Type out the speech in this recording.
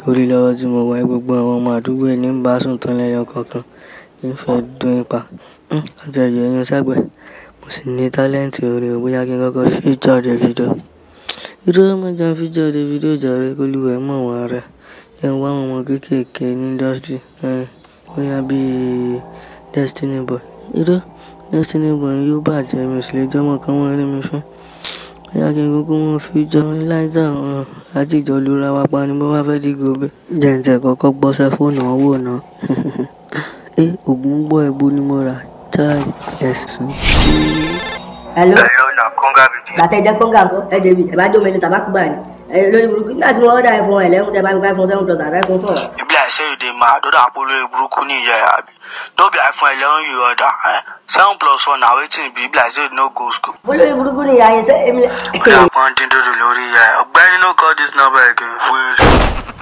torí lọ́wọ́ tí mo wá gbogbo àwọn ọmọ àdúgbò ẹ̀ ní ń bá sùn tán lẹ́yọ kọ̀ọ̀kan ń fẹ́ dún ipa àti ẹ̀yẹ ẹ̀yìn ságbẹ̀ mo sì ní tálẹ́ǹtì orin ò bóyá kí n kọ́kọ́ fíjọ́ Davido irú ọmọ jẹun fíjọ́ Davido jàre kólúwẹ̀ mọ̀ wọn rẹ̀ jẹun wá àwọn ọmọ kéékèèké ní indọ́sítírì bóyá bíi Destiny Boy irú Destiny Boy yóò bàjẹ́ mi sì lè jọ́mọ̀ kan wọ́n rí mi fún bóyá kí n kúkú wọn fíjọ́ láìsàn ọ̀hún àtijọ́ lura wa pa ni bó bá fẹ́ dìgbò bẹ́ẹ̀ jẹ́ǹtẹ̀ kọ́kọ́ gbọ́sẹ̀ fóònù wọn wò náà ẹ ògùn gbọ́ ẹ̀bù ni mo rà táì ẹ̀sìn. hello Hello, na Konga video. bàtà ẹjẹ kóńgà ńkọ ẹ débi ẹ bá jó mẹlẹ tàbá kúgbà ni ẹ lórí burúkú nígbà tí mo ọdà ẹ fún ẹ lẹ́hún tẹ bá mi ká fún seven plus àtà fún four. E be like say you dey mad, don't apolo burúkú ní ìyá ẹ̀ àbí. No be iPhone eleven you order. Eh? Seven plus four na wetin e be, e be like say you no go school. olórí burúkú ni ìyá yẹn sẹ èmi lẹ. Oya pọ́n dín dòdò lórí ìyá ẹ̀. Ọ̀gbẹ́ni no call this number again. Wait.